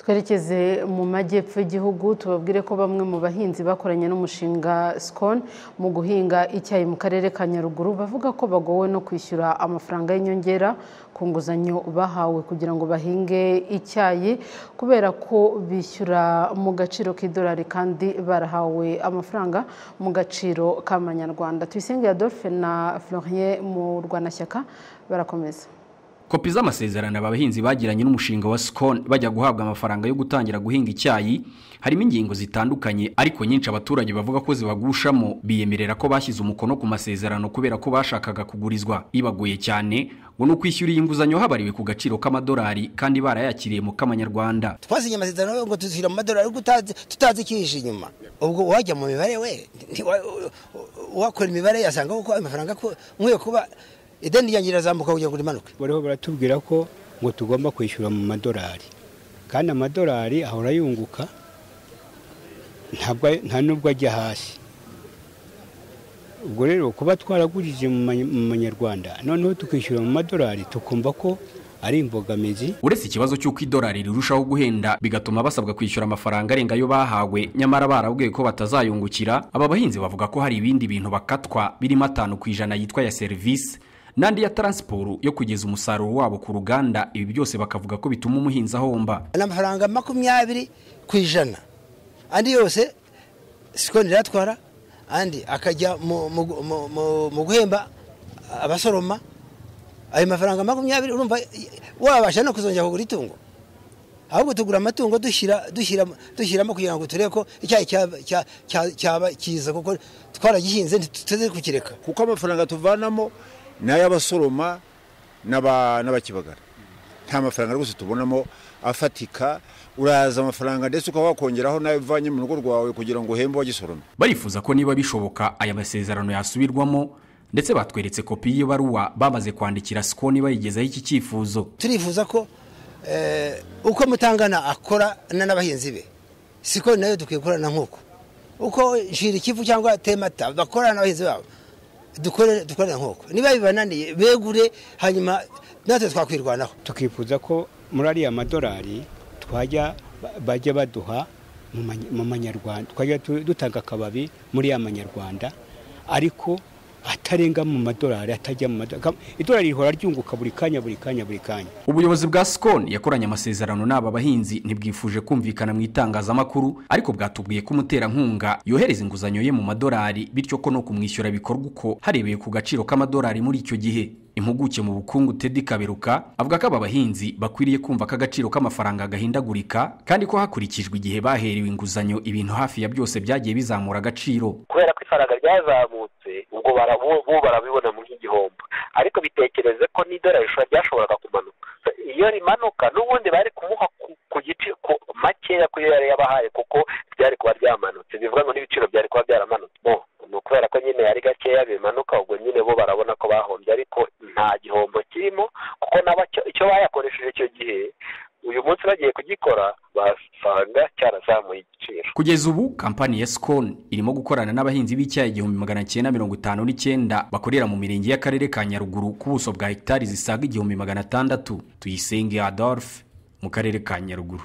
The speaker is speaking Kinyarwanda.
twerekeze mu majyepfo y'igihugu tubabwire ko bamwe mu bahinzi bakoranye n'umushinga sikoni mu guhinga icyayi mu karere ka nyaruguru bavuga ko bagowe no kwishyura amafaranga y'inyongera ku nguzanyo bahawe kugira ngo bahinge icyayi kubera ko bishyura mu gaciro k'idolari kandi barahawe amafaranga mu gaciro k'amanyarwanda tuyisenge adolphe na florien mu rwanashyaka barakomeza kopi z'amasezerano aba bahinzi bagiranye n'umushinga wa sikoni bajya guhabwa amafaranga yo gutangira guhinga icyayi harimo ingingo zitandukanye ariko nyinshi abaturage bavuga ko zibagushamo biyemerera ko bashyize umukono ku masezerano kubera ko bashakaga kugurizwa ibagoye cyane ngo ni ukwishyura iyi nguzanyo habariwe ku gaciro k'amadolari kandi barayakiriye mu k'amanyarwanda twasinye amasezerano ngo tuzishyure mu madolari tutazi ikihishe inyuma ubwo wajya mu mibare we wakora imibare yasanga ko amafaranga nkwiye kuba ideni ryanjye rirazamuka kugira ngo rimanuke bariho baratubwira ko ngo tugomba kwishyura mu madolari kandi amadolari ahora yunguka nta nubwo ajya hasi ubwo rero kuba twaragurije mu manyarwanda noneho tukishyura mu madolari tukumva ko ari imbogamizi uretse ikibazo cy'uko idolari rirushaho guhenda bigatuma basabwa kwishyura amafaranga arenga ayo bahawe nyamara barabwiye ko batazayungukira aba bahinzi bavuga ko hari ibindi bintu bakatwa birimo atanu ku ijana yitwa ya serivisi n'andi ya taransiporo yo kugeza umusaruro wabo ku ruganda ibi byose bakavuga ko bituma umuhinzi ahomba ni amafaranga makumyabiri ku ijana andi yose siko riratwara andi akajya mu guhemba abasoroma ayo mafaranga makumyabiri urumva wabasha no kuzongera kugura itungo ahubwo tugura amatungo dushyiramo kugira ngo turebe ko icyayi cyaba cyiza kuko twaragihinze ntituteze kukireka kuko amafaranga tuvanamo ni ay'abasoroma n'abakibagara nta mafaranga rwose tubonamo afatika uraza amafaranga ndetse ukaba wakongeraho nawe uvanye mu rugo rwawe kugira ngo uhembe uwagisoroma barifuza ko niba bishoboka aya masezerano yasubirwamo ndetse batweretse kopi y'ibaruwa bamaze kwandikira sikoni bayigezaho iki cyifuzo turifuza ko uko mutangana akora n'abahinzi be sikoni nayo dukwiye gukorana nk'uko uko nshira ikivu cyangwa temata bakorana n'abahinzi babo dukorana nk'uko niba bibananiye begure hanyuma natwe twakwirwanaho tukifuza ko muri ariya madolari twajya bajya baduha mu manyarwanda twajya dutanga akababi muri ya manyarwanda ariko atarenga mu madolari atajya mu madolari idolari rihora ryunguka buri kanya buri kanya buri kanya ubuyobozi bwa sikoni yakoranye amasezerano n'aba bahinzi ntibwifuje kumvikana mu itangazamakuru ariko bwatubwiye ko umuterankunga yohereza inguzanyo ye mu madolari bityo ko no kumwishyura bikorwa uko harebeye ku gaciro k'amadolari muri icyo gihe impuguke mu bukungu tedi kaberuka avuga ko aba bahinzi bakwiriye kumva ko agaciro k'amafaranga gahindagurika kandi ko hakurikijwe igihe baherewe inguzanyo ibintu hafi ya byose byagiye bizamura agaciro kubera ko ifaranga ryazamutse ubwo bo barabibona mu nk'igihombo ariko bitekereze ko n'idorarisha ryashoboraga kumanuka iyo rimanuka n'ubundi bari kumuha ku gice makeya kuyo yari yabahaye kuko ryari kuba ryamanutse bivuga ngo n'ibiciro byari kuba byaramanutse ni ukubera ko nyine yari gakeya bimanuka ubwo nyine bo barabona ko bahombye ariko nta gihombo kirimo kuko nabo icyo bayakoresheje icyo gihe uyu munsi bagiye kugikora basanga cyarazamuye igiciro kugeza ubu kampani ya sikoni irimo gukorana n'abahinzi b'icyayi igihumbi magana cyenda mirongo itanu n'icyenda bakorera mu mirenge y'akarere ka nyaruguru ku buso bwa hegitari zisaga igihumbi magana atandatu tuyisenge adolphe mu karere ka nyaruguru